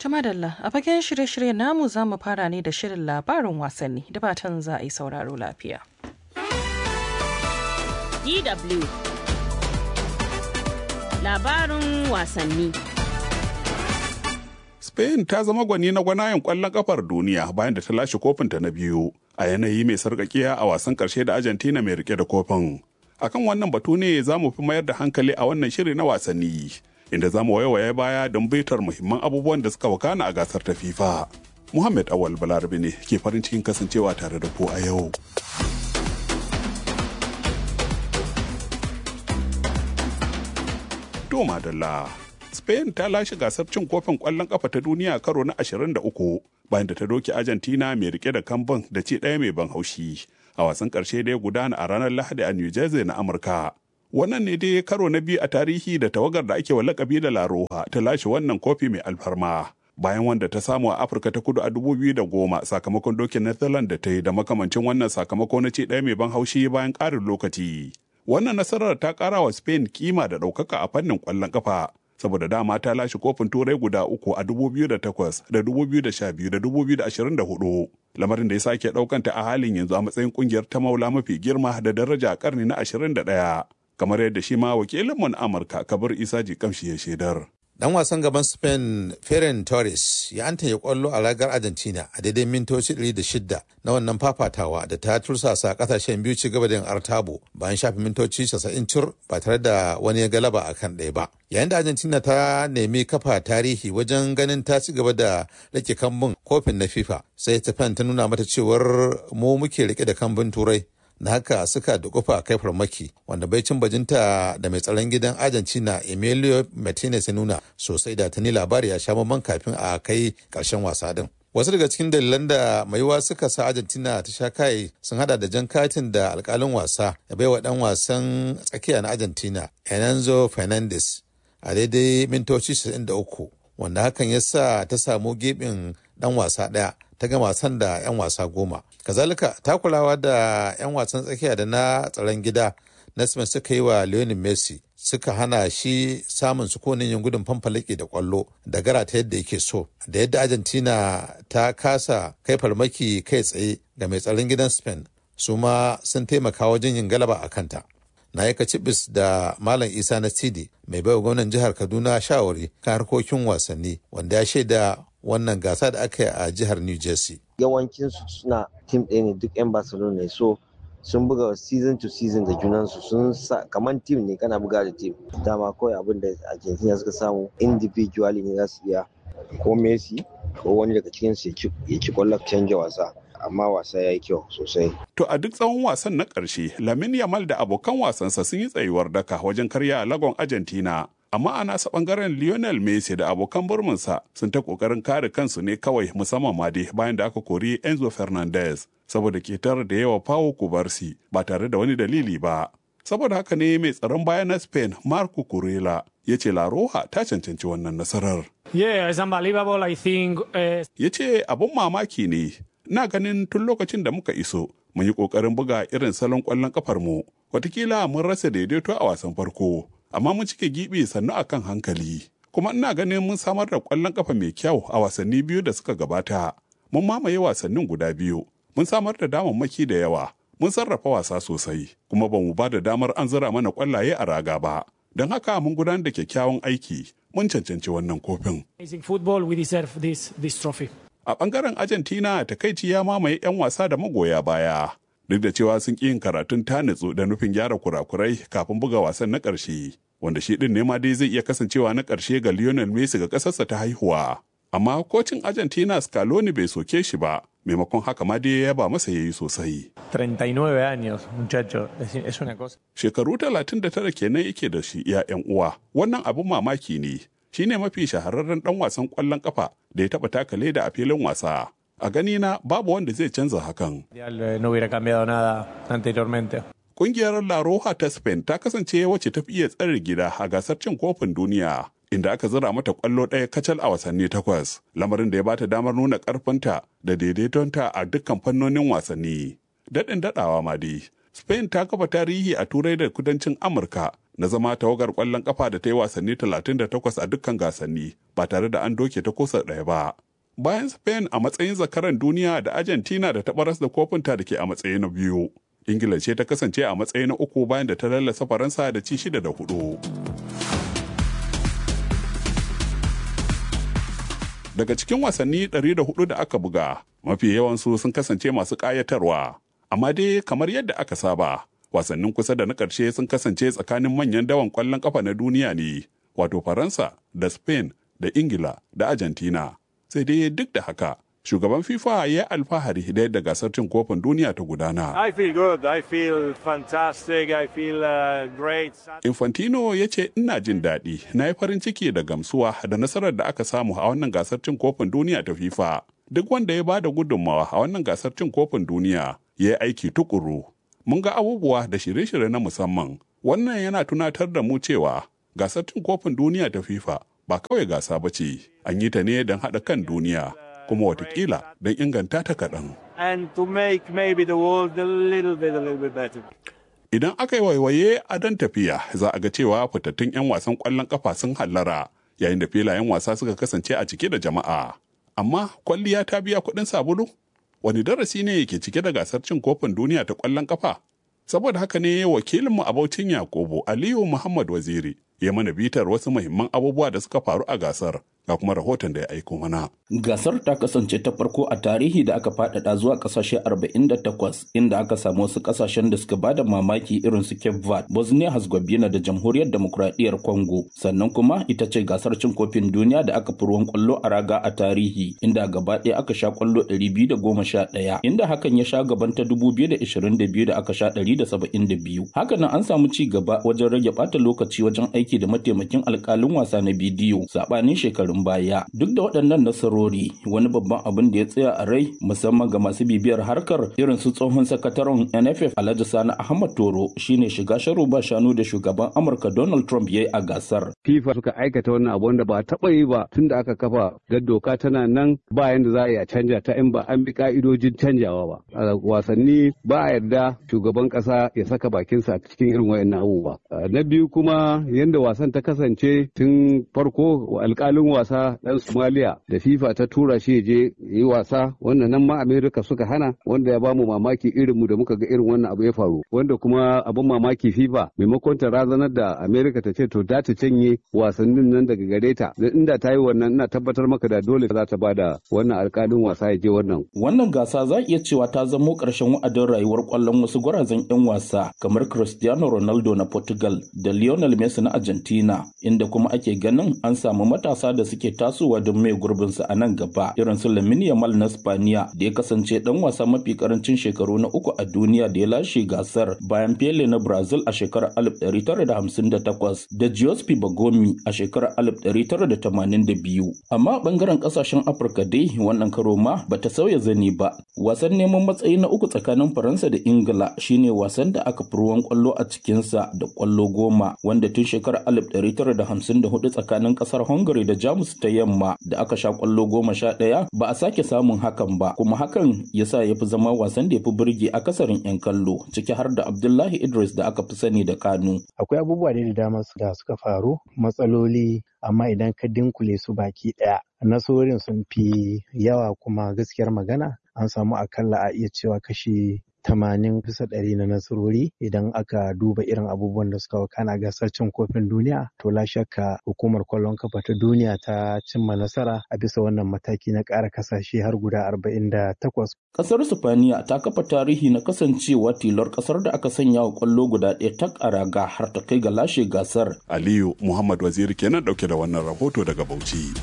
Tumadalla a fagen shirye-shiryen namu za mu fara ne da shirin labarin wasanni da fatan za a yi sauraro lafiya. DW Labarin wasanni Spain ta zama gwani na gwanayen kwallon kafar duniya bayan da ta lashe kofinta na biyu a yanayi mai sarkakiya a wasan karshe da Argentina mai rike da kofin. Akan wannan batu ne za mu fi mayar da hankali a wannan shiri na wasanni. inda za mu waiwaye baya don bitar muhimman abubuwan da suka wakana a gasar ta FIFA. Muhammad Awal Balarabe ne ke farin cikin kasancewa tare da ku a yau. To madalla. Spain ta lashe gasar cin kofin ƙwallon ƙafa ta duniya karo na 23 bayan da ta doke Argentina mai rike da kambun da ci ɗaya mai ban haushi a wasan ƙarshe da ya gudana a ranar Lahadi a New Jersey na Amurka. wannan ne dai karo na biyu a tarihi da tawagar da ake wa lakabi da laroha ta lashe wannan kofi mai alfarma bayan wanda ta samu a afirka ta kudu a goma sakamakon dokin netherlands da ta yi da makamancin wannan sakamako na ce ɗaya mai ban haushi bayan ƙarin lokaci wannan nasarar ta ƙara wa spain kima da ɗaukaka a fannin ƙwallon ƙafa saboda dama ta lashe kofin turai guda uku a 2008 da 2012 da 2024 lamarin da ya sake ɗaukanta a halin yanzu a matsayin ƙungiyar ta maula mafi girma da daraja a ƙarni na 21 kamar yadda shi ma wakilinmu na Amurka Kabir Isa Jikamshi ya shaidar. Dan wasan gaban Spain Ferran Torres ya anta ya kwallo a ragar Argentina a daidai mintoci 106 na wannan fafatawa da ta tursasa kasashen biyu ci gaba da yin artabo bayan shafi mintoci 90 cur ba tare da wani ya galaba a kan ɗaya ba. Yayin da Argentina ta nemi kafa tarihi wajen ganin ta ci gaba da rike kambun kofin na FIFA sai Japan ta nuna mata cewar mu muke rike da kambun turai na haka suka da kufa kai farmaki wanda bai cin bajinta da mai tsaron gidan argentina emilio martinez ya nuna sosai da tuni labari ya sha mamman kafin a kai karshen wasa din wasu daga cikin dalilan da maiwa suka sa argentina ta sha kai sun hada da jan katin da alkalin wasa ya baiwa dan wasan tsakiya na argentina enanzo fernandez a daidai mintoci 93 wanda hakan ya sa ta samu gebin dan wasa daya ta gama wasan da 'yan wasa goma kazalika takulawa da 'yan wasan tsakiya da na tsaron gida na suka yi wa Lionel Messi suka hana shi samun sukunin yin gudun fanfalake da kwallo da gara ta yadda yake so da yadda argentina ta kasa kai farmaki kai tsaye ga mai tsaron gidan spain su ma sun taimaka wajen yin galaba a kanta na yi cibis da malam isa na sidi mai baiwa gwamnan jihar kaduna shawari kan harkokin wasanni wanda ya shaida wannan gasa da aka yi a jihar new jersey yawancinsu suna tim ɗaya ne duk 'yan barcelona ne so sun buga season to season da junansu sun sa kamar tim ne kana buga da tim dama kawai abin da argentina suka samu individually ne za su iya ko messi ko wani daga cikinsu ya ci kwallon canja wasa amma wasa ya yi kyau sosai. To a duk tsawon wasan na ƙarshe, Lamin Yamal da abokan wasansa sun yi tsayuwar daka wajen karya a lagon Argentina. Amma a nasa ɓangaren Lionel Messi da abokan burminsa sun ta ƙoƙarin kare kansu ne kawai musamman ma dai bayan da aka kori Enzo Fernandez saboda ketar da yawa Pau Kubarsi ba tare da wani dalili ba. Saboda haka ne mai tsaron baya na Spain Marco Kurela ya ce La Roja ta cancanci wannan nasarar. Yeah, it's unbelievable. I think. Uh... Ya ce abun mamaki ne. Na ganin tun lokacin da muka iso, mun yi ƙoƙarin buga irin salon ƙwallon ƙafar mu. Watakila mun rasa daidaito a wasan farko, amma mun cike gibi sannu akan hankali. Kuma ina ganin mun samar da ƙwallon ƙafa mai kyau a wasanni biyu da suka gabata. Mun mamaye wasannin guda biyu. Mun samar da damammaki da yawa. Mun sarrafa wasa sosai, kuma ba mu ba da damar an zira mana ƙwallaye a raga ba. Don haka mun gudanar da kyakkyawan aiki, mun cancanci wannan kofin. football we deserve this, this trophy. A ɓangaren Argentina takaici ya mamaye 'yan wasa da magoya baya. Duk da cewa sun ƙi yin karatun tanitsu da nufin gyara kurakurai kafin buga wasan na ƙarshe, wanda shi ɗin ne ma dai zai iya kasancewa na ƙarshe ga Lionel Messi ga ƙasarsa ta haihuwa. Amma kocin Argentina Scaloni bai soke shi ba, maimakon haka ma dai ya ba masa yayi sosai. 39 años, muchacho, es una cosa. Shekaru 39 kenan yake da shi ya 'yan uwa, wannan abin mamaki ne. Shi ne mafi shahararren ɗan wasan ƙwallon ƙafa da ya taɓa taka leda a filin wasa. A gani na babu wanda zai canza hakan. No hubiera cambiado nada anteriormente. Kungiyar La Roja ta Spain ta kasance wacce ta fi iya tsare gida a gasar cin kofin duniya, inda aka zira mata kwallo ɗaya kacal a wasanni takwas, lamarin da ya bata damar nuna ƙarfinta da daidaitonta a dukkan fannonin wasanni. Daɗin daɗawa ma dai, Spain ta kafa tarihi a Turai da kudancin Amurka na zama tawagar ƙwallon ƙafa da ta yi wasanni 38 a dukkan gasanni ba tare da an doke ta kosa ɗaya ba. Bayan Spain a matsayin zakaran duniya da Argentina da ta baras da kofinta da ke a matsayi na biyu. Ingila ce ta kasance a matsayi na uku bayan da ta lallasa Faransa da ci shida da hudu. Daga cikin wasanni 104 da aka buga, mafi yawansu sun kasance masu ƙayatarwa. Amma dai kamar yadda aka saba, wasannin kusa da na ƙarshe sun kasance tsakanin manyan dawan ƙwallon ƙafa na duniya ne, wato Faransa da Spain da Ingila da Argentina. Sai dai duk da haka, shugaban FIFA ya yi alfahari da yadda gasar cin kofin duniya ta gudana. I feel good. I feel fantastic. I feel uh, great. Infantino ya ce ina jin daɗi, na yi farin ciki da gamsuwa da nasarar da aka samu a wannan gasar cin kofin duniya ta FIFA. Duk wanda ya ba da gudunmawa a wannan gasar cin kofin duniya ya yi aiki tukuru. Mun ga abubuwa da shirye-shirye na musamman. Wannan yana tunatar da mu cewa gasar cin kofin duniya ta FIFA ba kawai gasa ba ce, an yi ta ne don haɗa kan duniya. kuma watakila don inganta ta kaɗan. And to make maybe the world a little bit, a little bit better. Idan aka yi waiwaye a dan tafiya za a ga cewa fitattun 'yan wasan ƙwallon ƙafa sun hallara yayin da filayen wasa suka kasance a cike da jama'a. Amma kwalliya ta biya kuɗin sabulu? Wani darasi ne ke cike da gasar cin kofin duniya ta ƙwallon ƙafa? Saboda haka ne wakilinmu a Baucin Yakubu Aliyu Muhammad Waziri ya mana bitar wasu muhimman abubuwa da suka faru a gasar ga kuma rahoton da ya aiko mana. Gasar ta kasance ta farko a tarihi da aka faɗaɗa zuwa ƙasashe 48 inda aka samu wasu ƙasashen da suka bada mamaki irin su Cape Verde, Bosnia Herzegovina da Jamhuriyar Demokuraɗiyyar Congo. Sannan kuma ita ce gasar cin kofin duniya da aka fi ruwan ƙwallo a raga a tarihi inda gaba ɗaya aka sha ƙwallo 211 inda hakan ya sha gaban ta 2022 da aka sha 172. Hakanan an samu ci gaba wajen rage ɓata lokaci wajen aiki da mataimakin alƙalin wasa na bidiyo saɓanin shekaru shekarun baya duk da waɗannan nasarori wani babban abin da ya tsaya a rai musamman ga masu bibiyar harkar irin su tsohon sakataren nff alhaji sani ahmad toro shine shiga sharu ba shanu da shugaban amurka donald trump ya yi a gasar fifa suka aikata wannan abu wanda ba taɓa yi ba tun da aka kafa ga doka tana nan ba yanda za a iya canja ta in ba an bi ka'idojin canjawa ba a wasanni ba a yarda shugaban ƙasa ya saka bakinsa a cikin irin wayannan abubuwa na biyu kuma yanda wasan ta kasance tun farko alƙalin wasa ɗan Somalia da FIFA ta tura shi je yi wasa wanda nan ma Amerika suka hana wanda ya bamu mamaki irin mu da muka ga irin wannan abu ya faru wanda kuma abin mamaki FIFA maimakon ta razanar da Amerika ta ce to da ta canye wasannin nan daga gare ta da inda ta yi wannan ina tabbatar maka da dole za ta bada wannan alkalin wasa ya je wannan. Wannan gasa za iya cewa ta zamo ƙarshen wa'adin rayuwar ƙwallon wasu gwarazan 'yan wasa kamar Cristiano Ronaldo na Portugal da Lionel Messi na Argentina inda kuma ake ganin an samu matasa da suke tasowa don mai gurbinsa a nan gaba irin su Lamine Yamal na Spaniya da ya kasance dan wasa mafi karancin shekaru na uku a duniya da ya lashe gasar bayan Pele na Brazil a shekarar 1958 da Giuseppe Bagomi a shekarar 1982 amma bangaren kasashen Afirka dai wannan karo ma bata sauya zani ba wasan neman matsayi na uku tsakanin Faransa da Ingila shine wasan da aka fi ruwan kwallo a cikinsa da kwallo goma wanda tun shekarar 1954 tsakanin kasar Hungary da Jamus ta yamma da aka sha kwallo goma sha ɗaya ba a sake samun hakan ba kuma hakan ya sa ya fi zama wasan da ya fi burge akasarin 'yan kallo ciki har da Abdullahi Idris da aka fi sani da Kanu. Akwai abubuwa da dama da suka faru matsaloli amma idan ka dinkule su baki ɗaya nasorin sun fi yawa kuma gaskiyar magana an samu akalla a iya cewa kashi tamanin bisa ɗari na nasarori idan aka duba irin abubuwan da suka wakana gasar cin kofin duniya to la shakka hukumar kwallon kafa ta duniya ta cimma nasara a bisa wannan mataki na ƙara kasashe har guda arba'in da takwas. Ƙasar Sifaniya ta kafa tarihi na kasancewa tilar ƙasar da aka sanya wa kwallo guda ɗaya tak a raga har ta kai ga lashe gasar. Aliyu Muhammad Waziri kenan ɗauke da wannan rahoto daga Bauchi.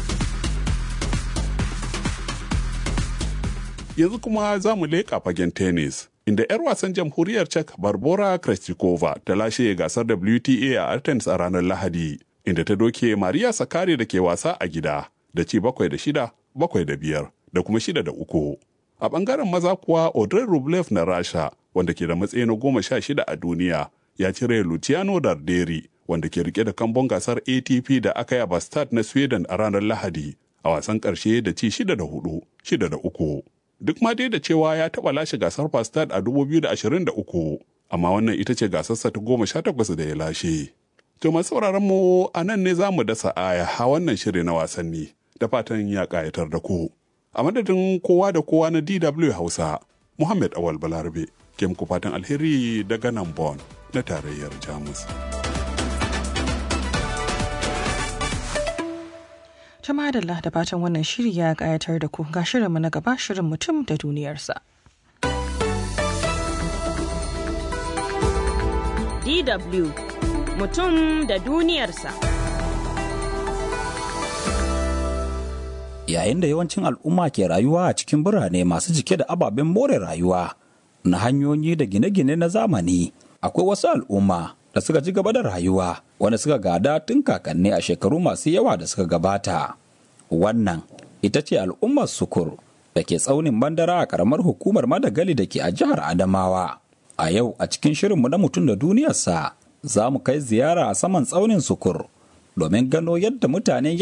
yanzu kuma za mu leƙa fagen tennis inda 'yar wasan jamhuriyar czech barbora krejcikova ta lashe gasar wta a athens a ranar lahadi inda ta doke maria sakari da ke wasa a gida da ci bakwai da shida bakwai da biyar da kuma shida da uku a bangaren maza kuwa audrey rublev na rasha wanda ke da matsayi na goma sha shida a duniya ya cire luciano darderi wanda ke rike da kambon gasar atp da aka yi a bastad na sweden a ranar lahadi a wasan ƙarshe da ci shida da hudu shida da uku duk ma dai da cewa ya taɓa lashe gasar Fastad a 2023 amma wannan ita ce gasarsa ta goma sha takwas da ya lashe. To masu sauraron mu a nan ne za mu dasa aya a wannan shiri na wasanni da fatan ya ƙayatar da ku. A madadin kowa da kowa na DW Hausa, Muhammad Awal Balarabe, ke muku fatan alheri daga nan Bon na tarayyar Jamus. Jama'a da da fatan wannan shiri ya ƙayatar da ku ga shirinmu na gaba shirin mutum da duniyarsa. DW mutum da duniyarsa. Yayin da yawancin al'umma ke rayuwa a cikin birane masu jike da ababen more rayuwa na hanyoyi da gine-gine na zamani, akwai wasu al'umma da suka ji gaba da rayuwa wanda suka gada tun kakanni a shekaru masu yawa da suka gabata. Wannan ita ce al'ummar Sukur da ke tsaunin bandara a ƙaramar hukumar Madagali da ke a jihar Adamawa. A yau a cikin shirinmu na mutum da duniyarsa za mu kai ziyara a saman tsaunin Sukur domin gano yadda mutane